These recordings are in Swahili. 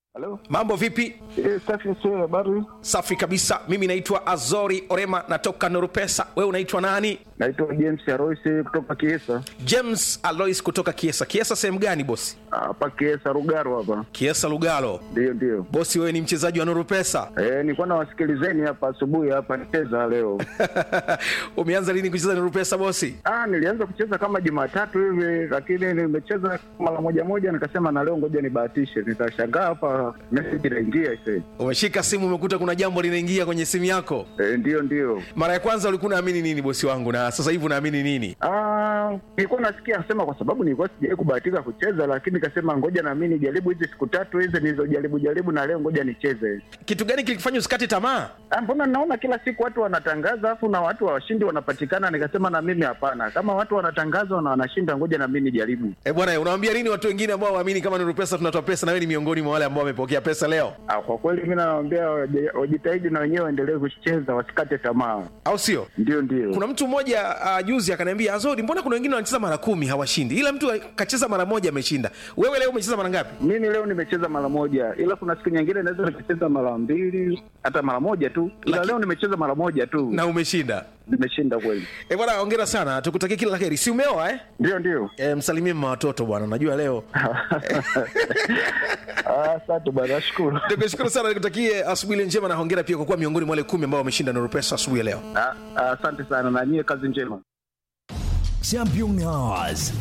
Halo? mambo vipi Eh, safi sio habari. safi kabisa mimi naitwa azori orema natoka norupesa wewe unaitwa nani Naitwa James Aroisi kutoka Kiesa. james alois kutoka kiesa kiesa sehemu gani bosi Hapa Kiesa Rugaro hapa. kiesa lugalo Ndio ndio. bosi wewe ni mchezaji wa norupesa Eh, nilikuwa nawasikilizeni hapa asubuhi hapa nicheza leo. umeanza lini kucheza norupesa bosi Ah, nilianza kucheza kama Jumatatu hivi lakini nimecheza mara moja moja nikasema na leo ngoja nibahatishe. Nikashangaa hapa message inaingia ise. umeshika simu umekuta kuna jambo linaingia kwenye simu yako Eh, ndio ndio. mara ya kwanza ulikuwa unaamini nini bosi wangu na sasa hivi unaamini nini Ah, nilikuwa nasikia anasema kwa sababu nilikuwa sijawahi kubahatika kucheza lakini nikasema ngoja na mimi nijaribu hizi siku tatu hizi nilizojaribu jaribu na leo ngoja nicheze. kitu gani kilikufanya usikate tamaa Ah, mbona naona kila siku watu wanatangaza afu na watu washindi wanapatikana nikasema na mimi hapana kama watu wanatangaza na wanashinda ngoja na mimi nijaribu e bwana unawambia nini watu wengine ambao waamini kama norupesa tunatoa pesa na wewe ni miongoni mwa wale ambao wamepokea pesa leo ah, kwa kweli mi nawambia waje- wajitahidi na wenyewe waendelee kucheza wasikate tamaa au sio ndio ndio kuna mtu mmoja uh, juzi akaniambia azori mbona kuna wengine wanacheza mara kumi hawashindi ila mtu kacheza mara moja ameshinda wewe leo umecheza mara ngapi mimi leo nimecheza mara moja ila kuna siku nyingine naweza nikacheza mara mbili hata mara moja tu ila Laki- leo nimecheza mara moja tu na umeshinda nimeshinda kweli e bwana ongera sana tukutakie kila la heri si umeoa eh? ndio ndio e, msalimie mma watoto bwana najua leo Ah, asante bwana nashukuru nikushukuru sana nikutakie asubuhi njema na hongera pia kwa kuwa miongoni mwa wale kumi ambao wameshinda norupesa asubuhi ya leo Ah, ah, asante sana na nyie kazi njema Champion Hours.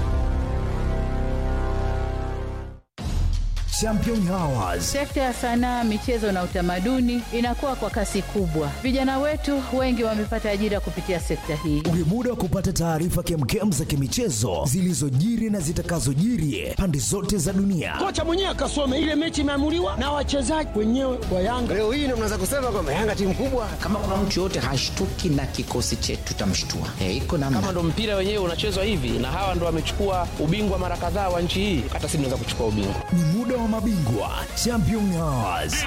Champion Hours. Sekta ya sanaa, michezo na utamaduni inakuwa kwa kasi kubwa. Vijana wetu wengi wamepata ajira kupitia sekta hii. Ni muda wa kupata taarifa kemkem za kimichezo zilizojiri na zitakazojiri pande zote za dunia. kocha mwenyewe akasome ile mechi imeamuliwa na wachezaji wenyewe wa Yanga. Leo hii ndio mnaweza kusema kwamba Yanga timu kubwa. kama kuna mtu yoyote hashtuki na kikosi chetu tutamshtua e, iko namna kama ndo mpira wenyewe unachezwa hivi na hawa ndo wamechukua ubingwa mara kadhaa wa nchi hii hata si tunaweza kuchukua ubingwa Ni muda wa mabingwa Champion Hours.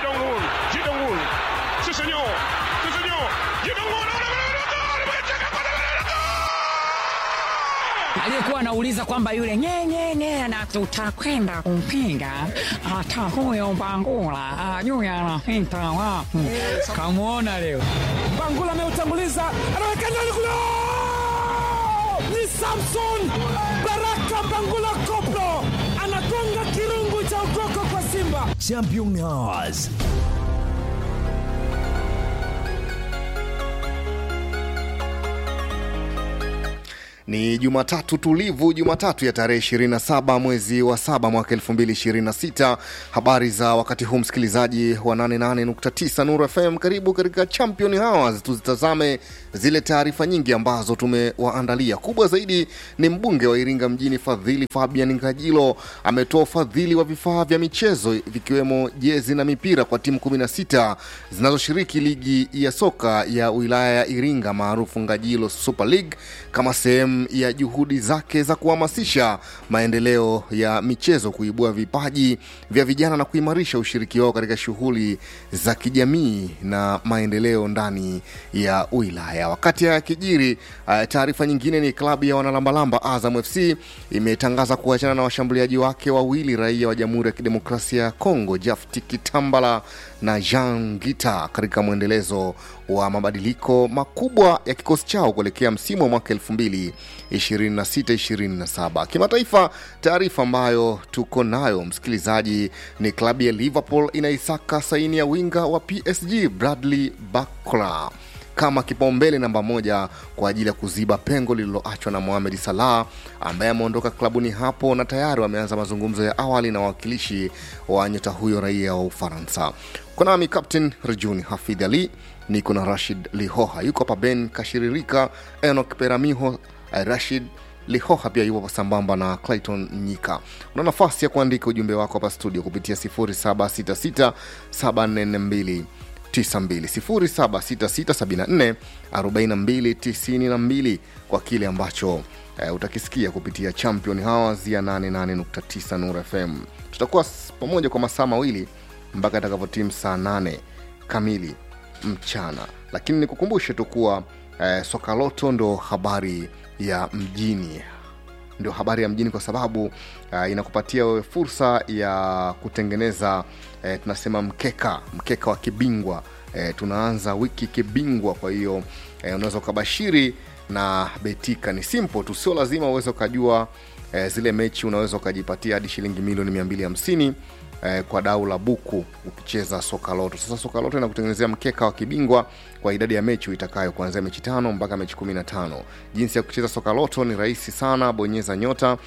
aliyekuwa anauliza kwamba yule nyenyenye na tutakwenda kumpinga hata huyo Mbangula ajui anapita wapi. Kamwona leo Bangula ameutanguliza, anaweka ndani kule, ni Samson Baraka Bangula Koplo anagonga kirungu cha ukoko kwa Simba. Champion Hours. Ni Jumatatu tulivu, Jumatatu ya tarehe 27 mwezi wa saba mwaka 2026. Habari za wakati huu, msikilizaji wa 88.9 Nuru FM, karibu katika Champion Hours. Tuzitazame zile taarifa nyingi ambazo tumewaandalia. Kubwa zaidi ni mbunge wa Iringa mjini Fadhili Fabian Ngajilo ametoa ufadhili wa vifaa vya michezo vikiwemo jezi na mipira kwa timu 16 zinazoshiriki ligi ya soka ya wilaya ya Iringa maarufu Ngajilo Super League kama sehemu ya juhudi zake za kuhamasisha maendeleo ya michezo, kuibua vipaji vya vijana na kuimarisha ushiriki wao katika shughuli za kijamii na maendeleo ndani ya wilaya. Wakati haya yakijiri, uh, taarifa nyingine ni klabu ya wanalambalamba Azam FC imetangaza kuachana na washambuliaji wake wawili raia wa Jamhuri ya Kidemokrasia ya Kongo, Jafti Kitambala na Jean Gita katika mwendelezo wa mabadiliko makubwa ya kikosi chao kuelekea msimu wa mwaka 2026-27. Kimataifa, taarifa ambayo tuko nayo msikilizaji ni klabu ya Liverpool inaisaka saini ya winga wa PSG Bradley Barcola kama kipaumbele namba moja kwa ajili ya kuziba pengo lililoachwa na Mohamed Salah ambaye ameondoka klabuni hapo na tayari wameanza mazungumzo ya awali na wawakilishi wa nyota huyo raia wa Ufaransa. Kwa nami Captain Rejuni Hafidh Ali, niko na Rashid Lihoha, yuko hapa Ben Kashiririka, Enok Peramiho, eh, Rashid Lihoha pia yupo sambamba na Clayton Nyika. Una nafasi ya kuandika ujumbe wako hapa studio kupitia 0766 742 0766744292 kwa kile ambacho eh, utakisikia kupitia Champion Hours ya 88.9 Nuru FM. Tutakuwa s- pamoja kwa masaa mawili mpaka itakavyotimu saa 8 kamili mchana, lakini nikukumbushe tu kuwa eh, soka loto ndo habari ya mjini ndio habari ya mjini kwa sababu uh, inakupatia wewe fursa ya kutengeneza eh, tunasema mkeka mkeka wa kibingwa eh, tunaanza wiki kibingwa kwa hiyo eh, unaweza ukabashiri na betika ni simple tu sio lazima uweze ukajua eh, zile mechi unaweza ukajipatia hadi shilingi milioni 250 eh, kwa dau la buku ukicheza soka loto sasa soka loto inakutengenezea mkeka wa kibingwa kwa idadi ya mechi uitakayo kuanzia mechi tano mpaka mechi 15 jinsi ya kucheza soka loto ni rahisi sana bonyeza nyota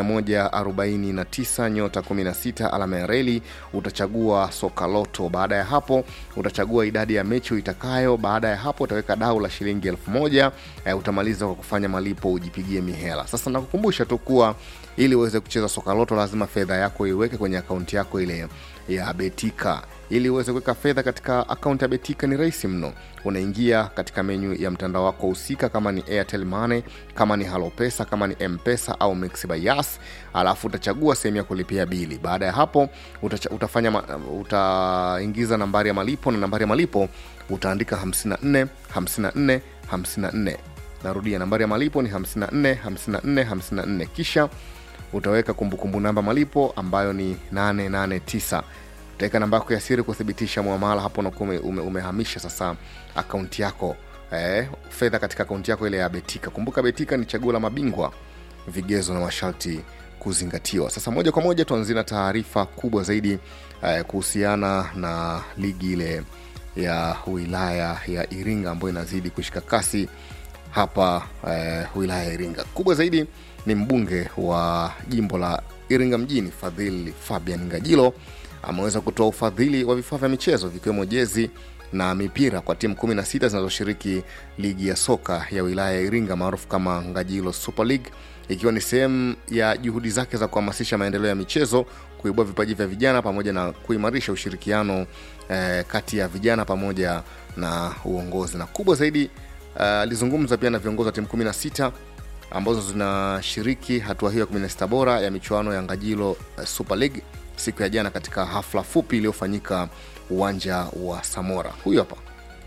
149 nyota 16 alama ya reli utachagua soka loto baada ya hapo utachagua idadi ya mechi uitakayo baada ya hapo utaweka dau la shilingi elfu moja eh, utamaliza kwa kufanya malipo ujipigie mihela sasa nakukumbusha tu kuwa ili uweze kucheza soka loto lazima fedha yako iweke kwenye akaunti yako ile ya betika ili uweze kuweka fedha katika akaunti ya betika ni rahisi mno unaingia katika menyu ya mtandao wako husika kama ni airtel money kama ni halopesa kama ni mpesa au Mixx by yas alafu utachagua sehemu ya kulipia bili baada ya hapo utacha, utafanya ma- utaingiza nambari ya malipo na nambari ya malipo utaandika 54 54 54 narudia nambari ya malipo ni 54 54 54 kisha utaweka kumbukumbu namba malipo ambayo ni 889 utaweka namba yako ya siri kuthibitisha muamala hapo unakuwa ume, ume, umehamisha sasa akaunti yako eh, fedha katika akaunti yako ile ya betika kumbuka betika ni chaguo la mabingwa vigezo na masharti kuzingatiwa sasa moja kwa moja tuanzie na taarifa kubwa zaidi eh, kuhusiana na ligi ile ya wilaya ya iringa ambayo inazidi kushika kasi hapa eh, wilaya ya iringa kubwa zaidi ni mbunge wa jimbo la iringa mjini fadhili fabian ngajilo ameweza kutoa ufadhili wa vifaa vya michezo vikiwemo jezi na mipira kwa timu 16 zinazoshiriki ligi ya soka ya wilaya ya iringa maarufu kama ngajilo super league ikiwa ni sehemu ya juhudi zake za kuhamasisha maendeleo ya michezo kuibua vipaji vya vijana pamoja na kuimarisha ushirikiano eh, kati ya vijana pamoja na uongozi na kubwa zaidi alizungumza uh, pia na viongozi wa timu 16 ambazo zinashiriki hatua hiyo ya 16 bora ya michuano ya ngajilo uh, super league siku ya jana katika hafla fupi iliyofanyika uwanja wa samora huyu hapa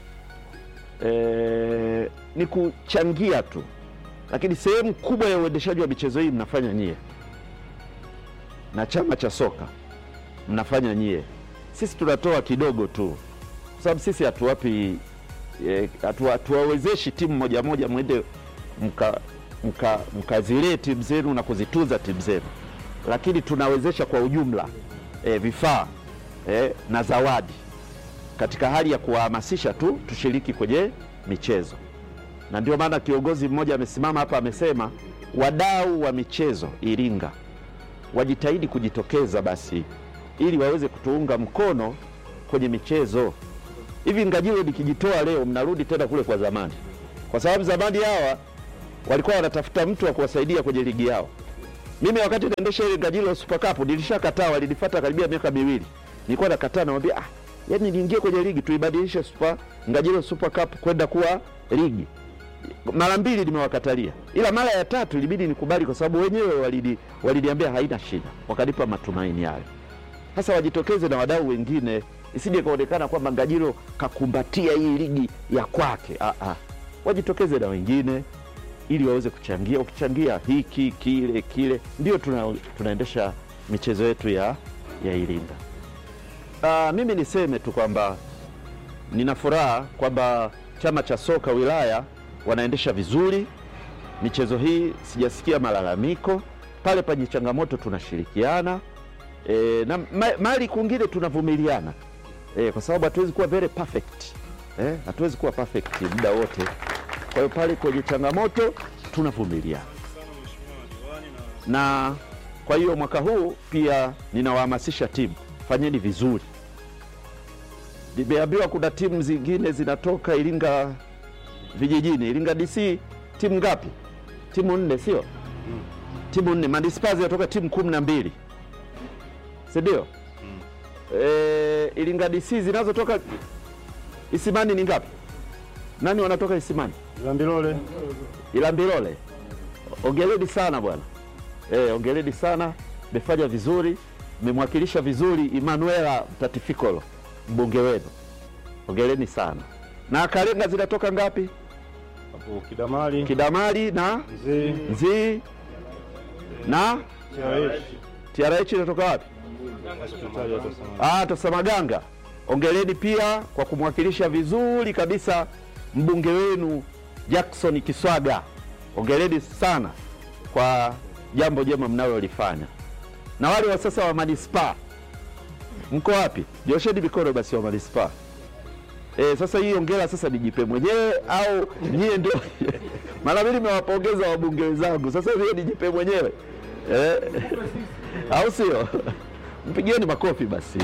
e, ni kuchangia tu lakini sehemu kubwa ya uendeshaji wa michezo hii mnafanya nyie na chama cha soka mnafanya nyie sisi tunatoa kidogo tu kwa sababu sisi hatuwapi eh, hatu- hatuwawezeshi timu moja moja mwende mka mka- mkazilee timu zenu na kuzitunza timu zenu lakini tunawezesha kwa ujumla eh, vifaa eh, na zawadi katika hali ya kuwahamasisha tu tushiriki kwenye michezo na ndio maana kiongozi mmoja amesimama hapa amesema wadau wa michezo iringa wajitahidi kujitokeza basi ili waweze kutuunga mkono kwenye michezo hivi ngajilo likijitoa leo mnarudi tena kule kwa zamani kwa sababu zamani hawa walikuwa wanatafuta mtu wa kuwasaidia kwenye ligi yao mimi wakati naendesha ile ngajilo super cup nilishakataa walinifata karibia miaka miwili nilikuwa nakataa namwambia ah, yani niingie kwenye ligi tuibadilishe super ngajilo super cup kwenda kuwa ligi mara mbili nimewakatalia ila mara ya tatu ilibidi nikubali kwa sababu wenyewe walini- waliniambia haina shida wakanipa matumaini yayo sasa wajitokeze na wadau wengine isije kaonekana kwamba ngajilo kakumbatia hii ligi ya kwake ah, ah. wajitokeze na wengine ili waweze kuchangia ukichangia hiki kile kile ndio tuna, tunaendesha michezo yetu ya, ya iringa ah, mimi niseme tu kwamba nina furaha kwamba chama cha soka wilaya wanaendesha vizuri michezo hii sijasikia malalamiko pale penye changamoto tunashirikiana e, na ma, mali kwingine tunavumiliana e, kwa sababu hatuwezi kuwa very perfect e, hatuwezi kuwa perfect muda wote kwa hiyo pale kwenye changamoto tunavumiliana na kwa hiyo mwaka huu pia ninawahamasisha timu fanyeni vizuri nimeambiwa kuna timu zingine zinatoka iringa vijijini iringa dc timu ngapi timu nne sio timu nne manispaa zinatoka timu kumi na mbili sindio e, iringa dc zinazotoka isimani ni ngapi nani wanatoka isimani Ilambilole. ilambilole ongeleni sana bwana e, ongeleni sana mmefanya vizuri mmemwakilisha vizuri Emanuela Mtatifikolo mbunge wenu, ongeleni sana. Na Kalenga zinatoka ngapi? Hapo Kidamali. Kidamali na Nzii. Nzii na TRH inatoka wapi? Ah, Tosamaganga. Ongeleni pia kwa kumwakilisha vizuri kabisa mbunge wenu Jackson Kiswaga. Ongeleni sana kwa jambo jema mnalolifanya. Na wale wa sasa wa manispaa mko wapi? Nyosheni mikono basi wa manispaa. E, sasa hii ongera sasa nijipe mwenyewe au nyie ndio? Mara mimi nimewapongeza wabunge wenzangu, sasa hivi nijipe mwenyewe e, au sio? Mpigieni makofi basi.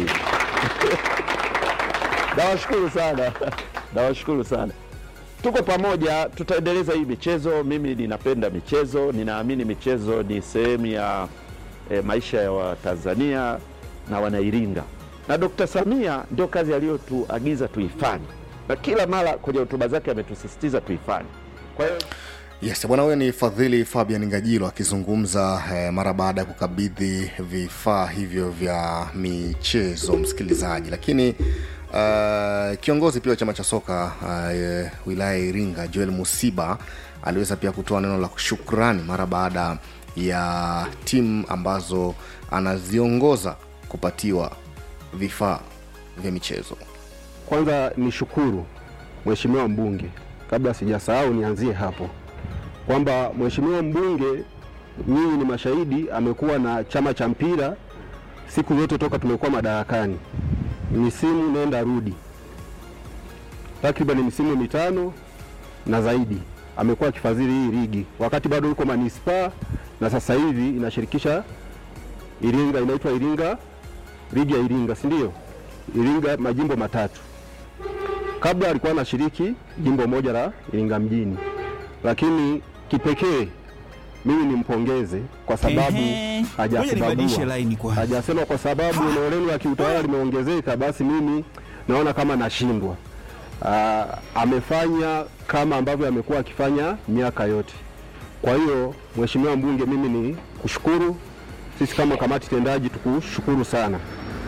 Nawashukuru sana, nawashukuru sana. Tuko pamoja, tutaendeleza hii michezo. Mimi ninapenda michezo, ninaamini michezo ni sehemu ya e, maisha ya Watanzania na Wanairinga, na Dkt. Samia ndio kazi aliyotuagiza tuifanye, na kila mara kwenye hotuba zake ametusisitiza tuifanye. Kwa hiyo Yes, bwana huyo ni Fadhili Fabian Ngajilo akizungumza eh, mara baada ya kukabidhi vifaa hivyo vya michezo msikilizaji. Lakini uh, kiongozi pia wa chama cha soka uh, wilaya ya Iringa Joel Musiba aliweza pia kutoa neno la shukrani mara baada ya timu ambazo anaziongoza kupatiwa vifaa vya michezo. Kwanza ni shukuru mheshimiwa mbunge, kabla sijasahau nianzie hapo kwamba mheshimiwa mbunge, nyinyi ni mashahidi, amekuwa na chama cha mpira siku zote toka tumekuwa madarakani, misimu nenda rudi, takriban misimu mitano na zaidi amekuwa akifadhili hii ligi wakati bado yuko manispaa, na sasa hivi inashirikisha Iringa, inaitwa Iringa, ligi ya Iringa, si ndio? Iringa majimbo matatu. Kabla alikuwa anashiriki jimbo moja la Iringa mjini, lakini kipekee mimi nimpongeze kwa sababu Ehe, ngoja nibadilishe hajasababua, laini kwanza. hajasema kwa sababu eneo lenu la kiutawala limeongezeka, basi mimi naona kama nashindwa. Ah, amefanya kama ambavyo amekuwa akifanya miaka yote. Kwa hiyo mheshimiwa mbunge, mimi ni kushukuru, sisi kama kamati tendaji tukushukuru sana,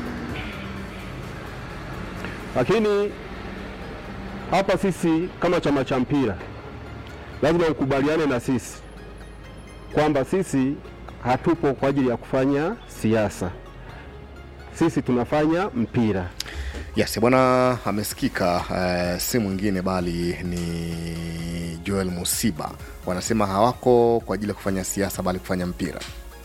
lakini hapa sisi kama chama cha mpira lazima ukubaliane na sisi kwamba sisi hatupo kwa ajili ya kufanya siasa, sisi tunafanya mpira. Yes, bwana amesikika uh, si mwingine bali ni Joel Musiba. Wanasema hawako kwa ajili ya kufanya siasa bali kufanya mpira.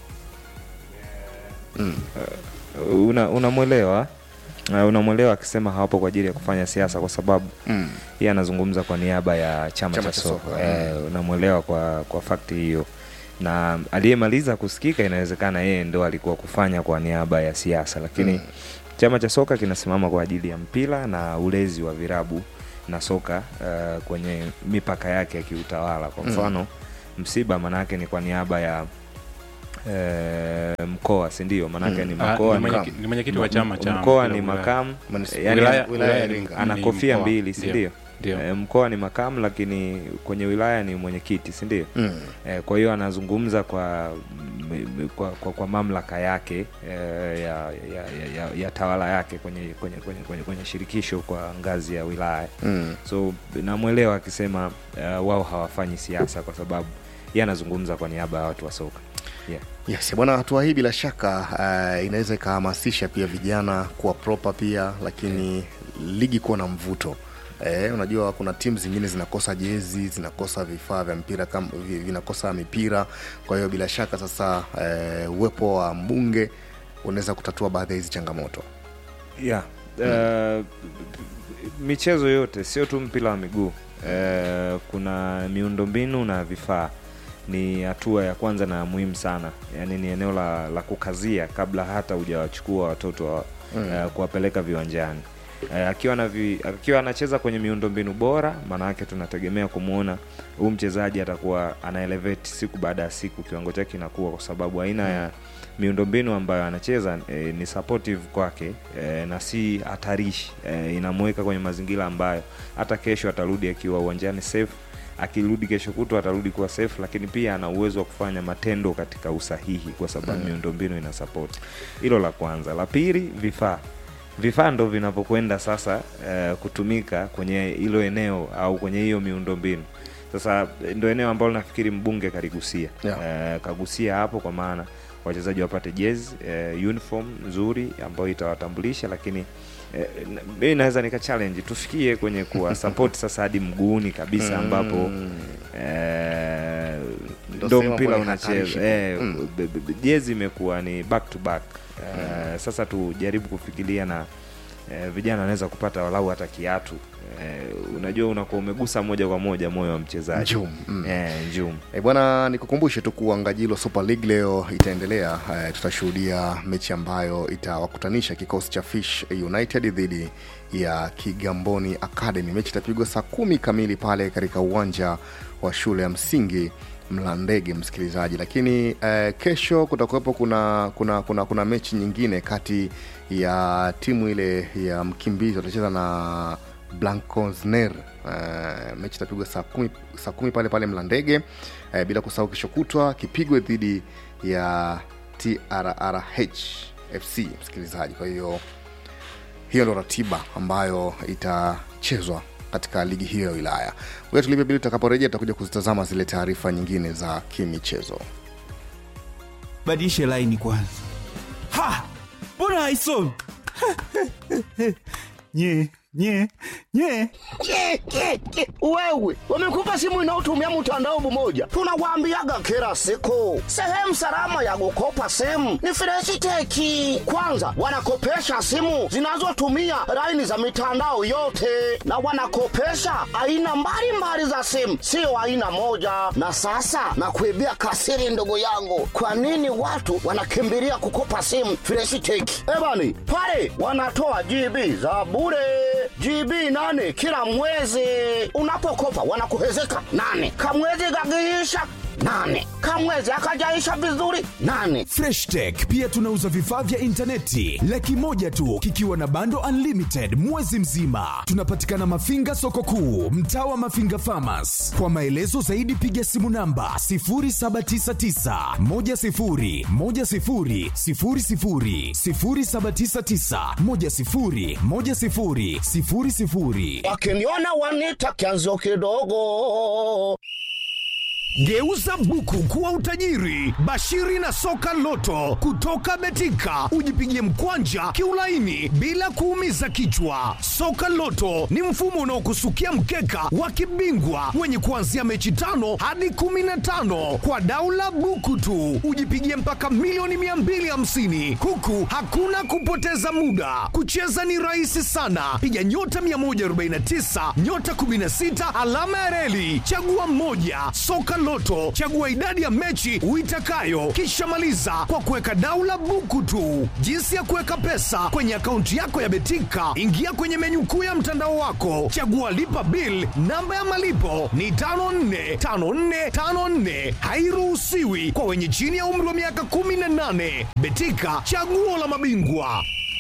Mm. una unamwelewa uh, unamwelewa akisema hawapo kwa ajili ya kufanya siasa kwa sababu mm. yeye anazungumza kwa niaba ya chama, Chama cha cha soka soka, eh, unamwelewa kwa kwa fakti hiyo na aliyemaliza kusikika inawezekana yeye ndo alikuwa kufanya kwa niaba ya siasa lakini Mm. chama cha soka kinasimama kwa ajili ya mpira na ulezi wa virabu na soka uh, kwenye mipaka yake ya kiutawala kwa Mm. mfano msiba manake ni kwa niaba ya eh, mkoa sindio manake Mm. ni Ah, mkoa ni mwenyeki- ni mwenyekiti wa chama cha mkoa mpira ni wilaya. makamu Manis- yani wilaya- ana- wilaya ya Iringa. ana Ni kofia mkoa. mbili Ndio. sindio Ndio. e, mkoa ni makamu lakini kwenye wilaya ni mwenyekiti sindio Mm. e, kwa hiyo anazungumza kwa, m- m- kwa, kwa, kwa mamlaka yake e, ya, ya, ya, ya, ya tawala yake kwenye, kwenye, kwenye, kwenye, kwenye shirikisho kwa ngazi ya wilaya Mm. so namwelewa akisema uh, wao hawafanyi siasa kwa sababu ye anazungumza kwa niaba ya watu wa soka yeah. Yes, bwana, hatua hii bila shaka uh, inaweza ikahamasisha pia vijana kuwa proper pia, lakini ligi kuwa na mvuto. Eh, unajua kuna timu zingine zinakosa jezi, zinakosa vifaa vya mpira kama vi- vinakosa mipira. Kwa hiyo bila shaka sasa eh, uwepo wa mbunge unaweza kutatua baadhi ya hizi changamoto. yeah. uh, michezo yote sio tu mpira wa miguu uh, kuna miundombinu na vifaa ni hatua ya kwanza na muhimu sana yaani ni eneo la, la kukazia kabla hata hujawachukua watoto wa, Mm. uh, kuwapeleka viwanjani uh, akiwa na vi, akiwa anacheza kwenye miundombinu bora maana yake tunategemea kumwona huu mchezaji atakuwa ana elevate siku baada ya siku kiwango chake kinakuwa kwa sababu aina ya miundombinu ambayo anacheza e, ni supportive kwake e, na si hatarishi e, inamweka kwenye mazingira ambayo hata kesho atarudi akiwa uwanjani safe akirudi kesho kutwa atarudi kuwa safe lakini pia ana uwezo wa kufanya matendo katika usahihi kwa sababu Mm. miundombinu ina support hilo la kwanza la pili vifaa vifaa ndo vinavyokwenda sasa eh, kutumika kwenye hilo eneo au kwenye hiyo miundombinu Sasa ndo eneo ambalo nafikiri mbunge kaligusia Yeah. eh, kagusia hapo kwa maana wachezaji wapate jezi eh, uniform nzuri ambayo itawatambulisha, lakini eh, na- mimi naweza nika challenge tufikie kwenye kuwa support sasa hadi mguuni kabisa ambapo eh, Ndo ndo sehemu mpira ambayo ni hatarishi. unacheza eh, Mm. b- b- b- jezi imekuwa ni back to back eh, sasa tujaribu kufikiria na eh, vijana wanaweza kupata walau hata kiatu eh, unajua unakuwa umegusa moja kwa moja moyo wa mchezaji Njum, mm. eh, njum E bwana, nikukumbushe tu kuwa Ngajilo Super League leo itaendelea. E, tutashuhudia mechi ambayo itawakutanisha kikosi cha Fish United dhidi ya Kigamboni Academy. Mechi itapigwa saa kumi kamili pale katika uwanja wa shule ya msingi Mlandege, msikilizaji. Lakini eh, kesho kutakuwepo kuna, kuna, kuna, kuna mechi nyingine kati ya timu ile ya Mkimbizi watacheza na Blancosner. Uh, mechi itapigwa saa kumi, saa kumi pale pale Mlandege. Uh, bila kusahau kesho kutwa kipigwe dhidi ya TRRH FC msikilizaji. Kwa hiyo hiyo ndo ratiba ambayo itachezwa katika ligi hiyo ya wilaya. Ngoja tulipe bili, tutakaporejea tutakuja kuzitazama zile taarifa nyingine za kimichezo. badilishe laini kwanza. Ha, mbona haisomi? nye nye nye Ke, ke, ke. Wewe wamekupa simu inayotumia mtandao mmoja, tunawaambiaga kila siku, sehemu salama ya kukopa simu ni Freshiteki. Kwanza wanakopesha simu zinazotumia laini za mitandao yote, na wanakopesha aina mbalimbali za simu, sio aina moja. Na sasa nakuibia kasiri, ndugu yangu, kwa nini watu wanakimbilia kukopa simu Freshiteki? Ebani pale wanatoa GB za bure GB nane kila mwezi. Unapokopa wanakuhezeka nane, kamwezi kakiisha nane, kamwezi akajaisha vizuri nane. Fresh Tech pia tunauza vifaa vya intaneti laki moja tu kikiwa na bando unlimited mwezi mzima. Tunapatikana Mafinga soko kuu, mtaa wa Mafinga Farmers. Kwa maelezo zaidi piga simu namba 0799 10 10 00 0799 10 10 00 Wakiniona wanita kianzio kidogo. Geuza buku kuwa utajiri. Bashiri na soka loto kutoka Betika, ujipigie mkwanja kiulaini bila kuumiza kichwa. Soka loto ni mfumo unaokusukia mkeka wa kibingwa wenye kuanzia mechi tano hadi kumi na tano kwa daula buku tu, ujipigie mpaka milioni 250 huku hakuna kupoteza muda. Kucheza ni rahisi sana, piga nyota 149 nyota 16 alama ya reli, chagua mmoja. Soka Loto, chagua idadi ya mechi uitakayo, kisha maliza kwa kuweka daula buku tu. Jinsi ya kuweka pesa kwenye akaunti yako ya Betika, ingia kwenye menyu kuu ya mtandao wako, chagua lipa bill. Namba ya malipo ni 545454, hairuhusiwi kwa wenye chini ya umri wa miaka 18. Betika, chaguo la mabingwa.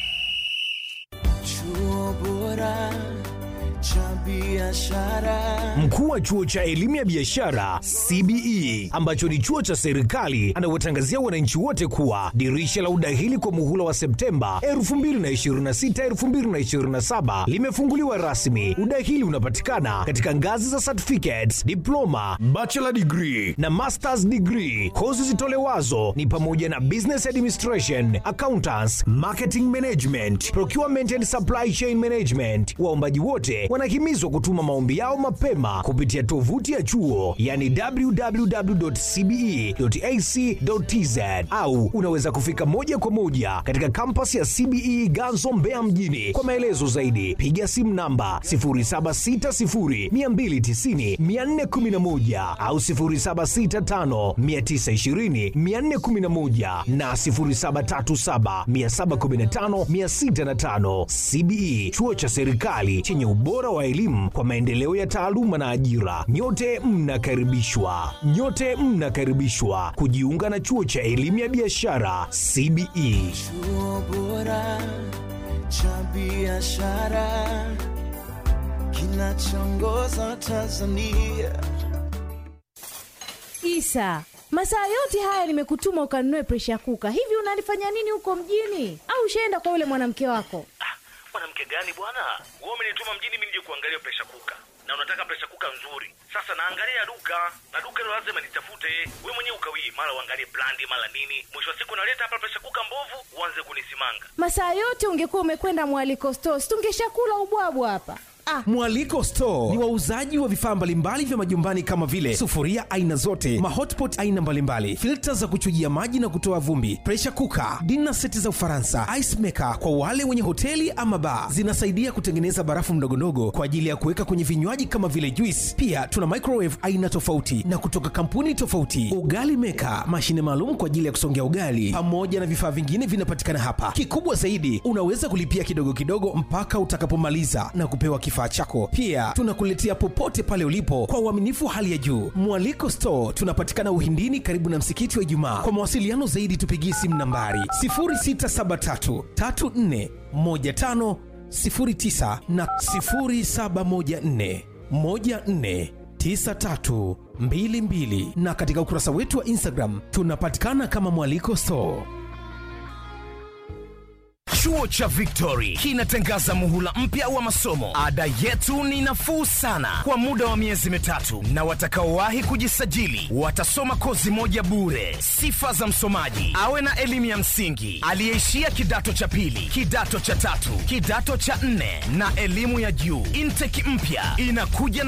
Chuo bora cha biashara. Mkuu wa chuo cha elimu ya biashara CBE ambacho ni chuo cha serikali anawatangazia wananchi wote kuwa dirisha la udahili kwa muhula wa Septemba 2026 2027 limefunguliwa rasmi. Udahili unapatikana katika ngazi za certificates, diploma, bachelor degree na masters degree. Kozi zitolewazo ni pamoja na business administration, accountants, marketing management, procurement and supply chain management. Waombaji wote wanahimizwa kutuma maombi yao mapema kupitia tovuti ya chuo yani www.cbe.ac.tz au unaweza kufika moja kwa moja katika kampasi ya CBE Ganzo Mbeya mjini. Kwa maelezo zaidi piga simu namba 0760290411 au 0765920411 na 0737715605. CBE chuo cha serikali chenye ubora wa elimu kwa maendeleo ya taaluma na ajira. Nyote mnakaribishwa, nyote mnakaribishwa kujiunga na chuo cha elimu ya biashara CBE. Chuo bora cha biashara kinachoongoza Tanzania. Isa, masaa yote haya nimekutuma ukanunue presha kuka. Hivi unalifanya nini huko mjini? Au ushaenda kwa yule mwanamke wako? mwanamke gani bwana wewe umenituma mjini mimi nije kuangalia presha kuka na unataka presha kuka nzuri sasa naangalia duka na duka hilo lazima nitafute we mwenyewe ukawii mara uangalie brandi mara nini mwisho wa siku naleta hapa presha kuka mbovu uanze kunisimanga Masaa yote ungekuwa umekwenda mwaliko stores, tungeshakula ubwabwa hapa. Ah, Mwaliko Store ni wauzaji wa vifaa mbalimbali vya majumbani kama vile sufuria aina zote, mahotpot aina mbalimbali, filta za kuchujia maji na kutoa vumbi, pressure cooker, dinner seti za Ufaransa, ice maker kwa wale wenye hoteli ama bar. Zinasaidia kutengeneza barafu ndogondogo kwa ajili ya kuweka kwenye vinywaji kama vile juice. Pia tuna microwave aina tofauti na kutoka kampuni tofauti, ugali maker, mashine maalum kwa ajili ya kusongea ugali, pamoja na vifaa vingine vinapatikana hapa. Kikubwa zaidi, unaweza kulipia kidogo kidogo mpaka utakapomaliza na kupewa kifaa chako. Pia tunakuletea popote pale ulipo kwa uaminifu hali ya juu. Mwaliko Store tunapatikana Uhindini, karibu na msikiti wa Ijumaa. Kwa mawasiliano zaidi, tupigie simu nambari 0673 34 15 09 na 0714 14 9322 na katika ukurasa wetu wa Instagram tunapatikana kama Mwaliko Store. Chuo cha Victory kinatangaza muhula mpya wa masomo. Ada yetu ni nafuu sana kwa muda wa miezi mitatu, na watakaowahi kujisajili watasoma kozi moja bure. Sifa za msomaji: awe na elimu ya msingi, aliyeishia kidato cha pili, kidato cha tatu, kidato cha nne na elimu ya juu. Intake mpya inakuja na